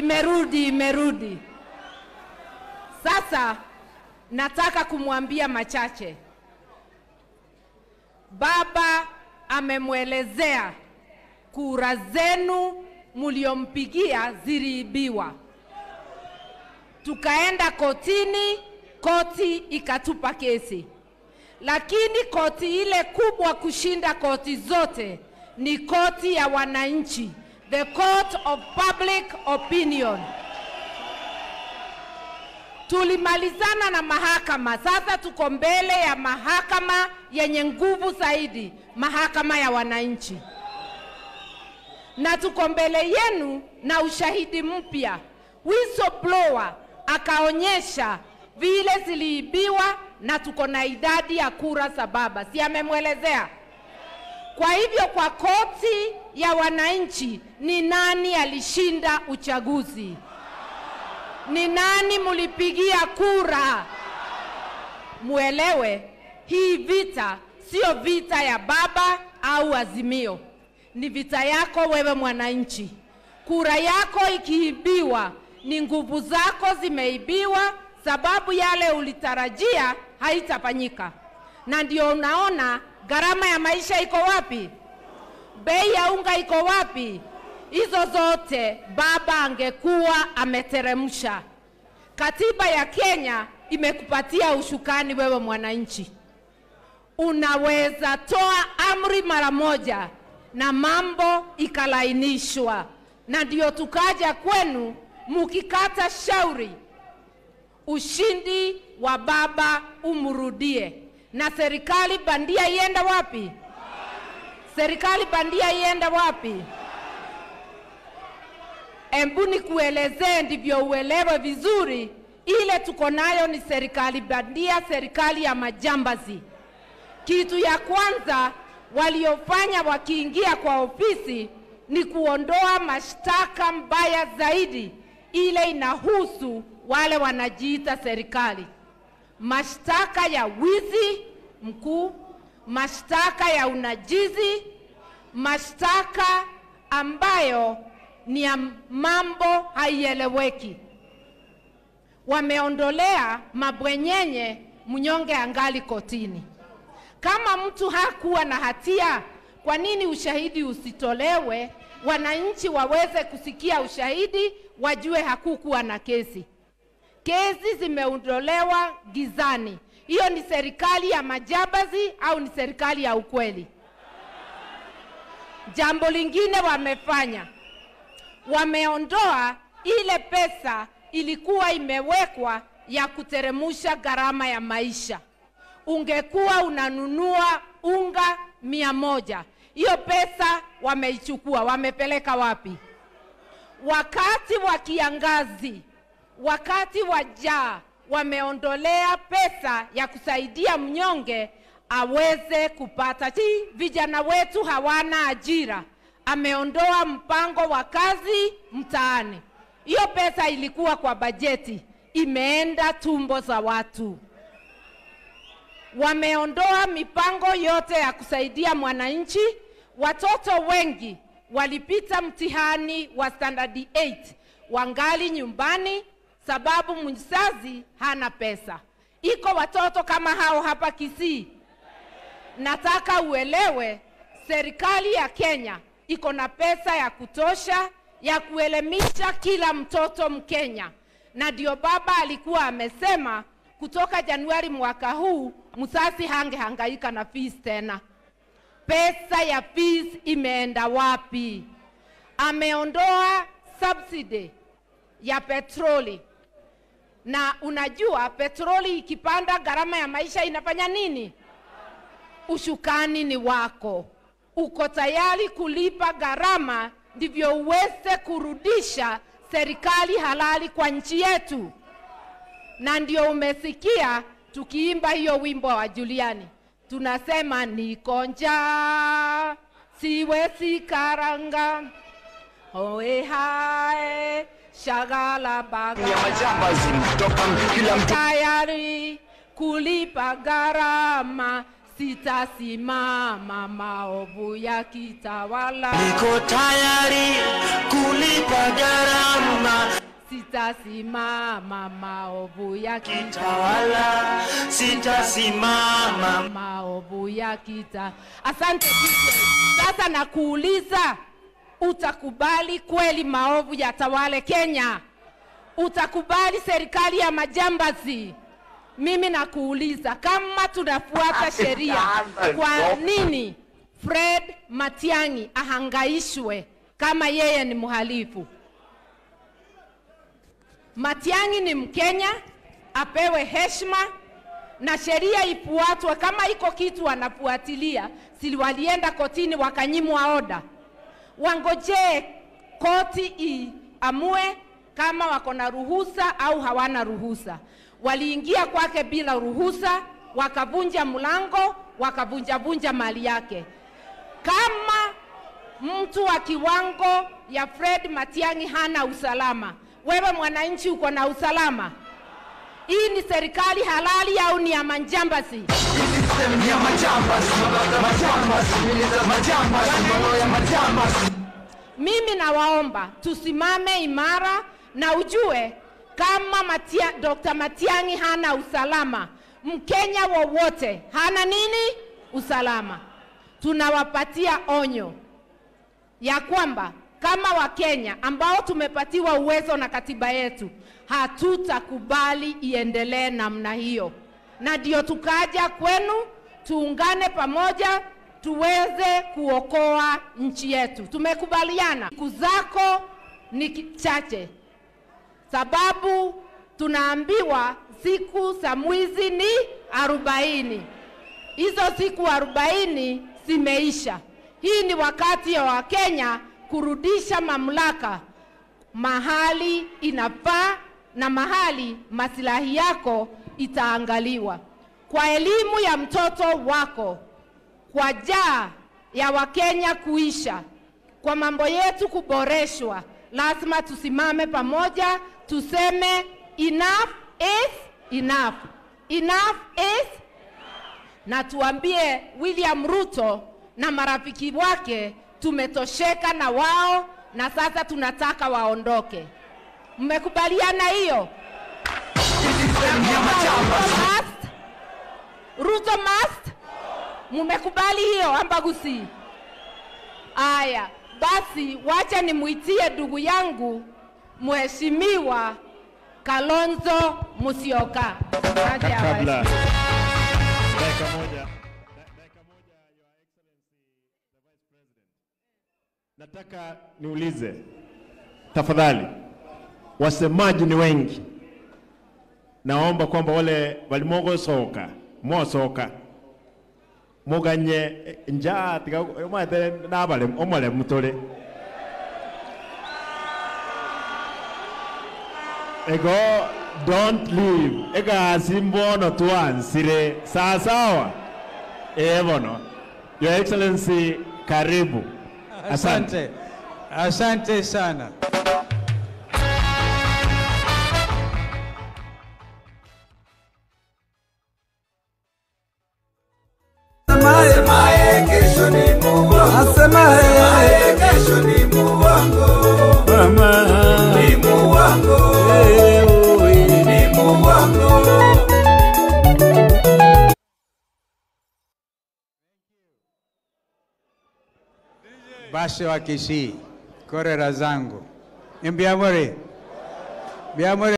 Imerudi, imerudi. Sasa nataka kumwambia machache. Baba amemwelezea kura zenu mliompigia ziliibiwa. Tukaenda kotini, koti ikatupa kesi, lakini koti ile kubwa kushinda koti zote ni koti ya wananchi, the court of public opinion. Tulimalizana na mahakama, sasa tuko mbele ya mahakama yenye nguvu zaidi, mahakama ya wananchi, na tuko mbele yenu na ushahidi mpya. Whistleblower akaonyesha vile ziliibiwa na tuko na idadi ya kura za baba, si amemwelezea? Kwa hivyo kwa koti ya wananchi, ni nani alishinda uchaguzi? Ni nani mulipigia kura? Muelewe hii vita sio vita ya baba au Azimio, ni vita yako wewe mwananchi. Kura yako ikiibiwa, ni nguvu zako zimeibiwa, sababu yale ulitarajia haitafanyika, na ndio unaona gharama ya maisha iko wapi, bei ya unga iko wapi. Hizo zote baba angekuwa ameteremsha. Katiba ya Kenya imekupatia ushukani wewe mwananchi, unaweza toa amri mara moja na mambo ikalainishwa, na ndio tukaja kwenu mukikata shauri, ushindi wa baba umrudie, na serikali bandia iende wapi? Serikali bandia iende wapi? Embu nikuelezee ndivyo uelewe vizuri. Ile tuko nayo ni serikali bandia, serikali ya majambazi. Kitu ya kwanza waliofanya wakiingia kwa ofisi ni kuondoa mashtaka mbaya zaidi, ile inahusu wale wanajiita serikali, mashtaka ya wizi mkuu, mashtaka ya unajizi, mashtaka ambayo ni ya mambo haieleweki. Wameondolea mabwenyenye, mnyonge angali kotini. Kama mtu hakuwa na hatia, kwa nini ushahidi usitolewe, wananchi waweze kusikia ushahidi, wajue hakukuwa na kesi? Kesi zimeondolewa gizani. Hiyo ni serikali ya majambazi au ni serikali ya ukweli? Jambo lingine wamefanya wameondoa ile pesa ilikuwa imewekwa ya kuteremusha gharama ya maisha. Ungekuwa unanunua unga mia moja, hiyo pesa wameichukua, wamepeleka wapi? Wakati wa kiangazi, wakati wa jaa, wameondolea pesa ya kusaidia mnyonge aweze kupata. Si vijana wetu hawana ajira ameondoa mpango wa kazi mtaani. Hiyo pesa ilikuwa kwa bajeti, imeenda tumbo za watu. Wameondoa mipango yote ya kusaidia mwananchi. Watoto wengi walipita mtihani wa standard 8 wangali nyumbani, sababu mzazi hana pesa. Iko watoto kama hao hapa Kisii. Nataka uelewe, serikali ya Kenya iko na pesa ya kutosha ya kuelimisha kila mtoto Mkenya, na ndio baba alikuwa amesema kutoka Januari mwaka huu msasi hangehangaika na fees tena. Pesa ya fees imeenda wapi? Ameondoa subsidy ya petroli, na unajua petroli ikipanda, gharama ya maisha inafanya nini? Ushukani ni wako uko tayari kulipa gharama ndivyo uweze kurudisha serikali halali kwa nchi yetu. Na ndio umesikia tukiimba hiyo wimbo wa Juliani, tunasema niko njaa siwezi karanga oe hae shagala baga ya majambazi kutoka kila mtu tayari kulipa gharama sitasimama maovu yakitawala, Niko tayari kulipa gharama, sitasimama maovu yakitawala, tawala sitasimama. maovu yakita. Asante DJ. Sasa nakuuliza, utakubali kweli maovu yatawale Kenya? Utakubali serikali ya majambazi? Mimi nakuuliza, kama tunafuata sheria, kwa nini Fred Matiang'i ahangaishwe kama yeye ni mhalifu? Matiang'i ni Mkenya, apewe heshima na sheria ifuatwe. Kama iko kitu wanafuatilia, si walienda kotini wakanyimwa oda? Wangojee koti iamue kama wako na ruhusa au hawana ruhusa. Waliingia kwake bila ruhusa, wakavunja mlango, wakavunjavunja mali yake. Kama mtu wa kiwango ya Fred Matiang'i hana usalama, wewe mwananchi uko na usalama? Hii ni serikali halali au ni ya manjambasi? Mimi nawaomba tusimame imara na ujue kama Matia, Dr. Matiang'i hana usalama, Mkenya wowote hana nini? Usalama. Tunawapatia onyo ya kwamba kama Wakenya ambao tumepatiwa uwezo na katiba yetu, hatutakubali iendelee namna hiyo, na ndio tukaja kwenu tuungane pamoja tuweze kuokoa nchi yetu. Tumekubaliana siku zako ni ki- chache, sababu tunaambiwa siku za mwizi ni arobaini. Hizo siku arobaini zimeisha. Hii ni wakati wa Wakenya kurudisha mamlaka mahali inafaa na mahali masilahi yako itaangaliwa. Kwa elimu ya mtoto wako, kwa jaa ya Wakenya kuisha, kwa mambo yetu kuboreshwa, lazima tusimame pamoja, tuseme enough is enough. Enough is na tuambie William Ruto na marafiki wake tumetosheka na wao na sasa tunataka waondoke. Mmekubaliana hiyo? Ruto must? Ruto must? Mmekubali hiyo ambagusi? Aya, basi wacha nimwitie ndugu yangu Mheshimiwa Kalonzo Musyoka. Aje kabla awasikie. dakika moja da- dakika moja your excellency the vice president nataka niulize tafadhali wasemaji ni wengi naomba kwamba wale walimogosoka mosoka muganye eh, njaa tiga mwete nabale omole mutole ego don't leave egasi mbono tuansire sawasawa eh bono your excellency karibu Asante, asante sana. Asemaye kesho ni muongo. Asemaye kesho ni muongo. Ni muongo. Ni muongo. Basi wa Kisii, korera zangu, mbiamore, mbiamore.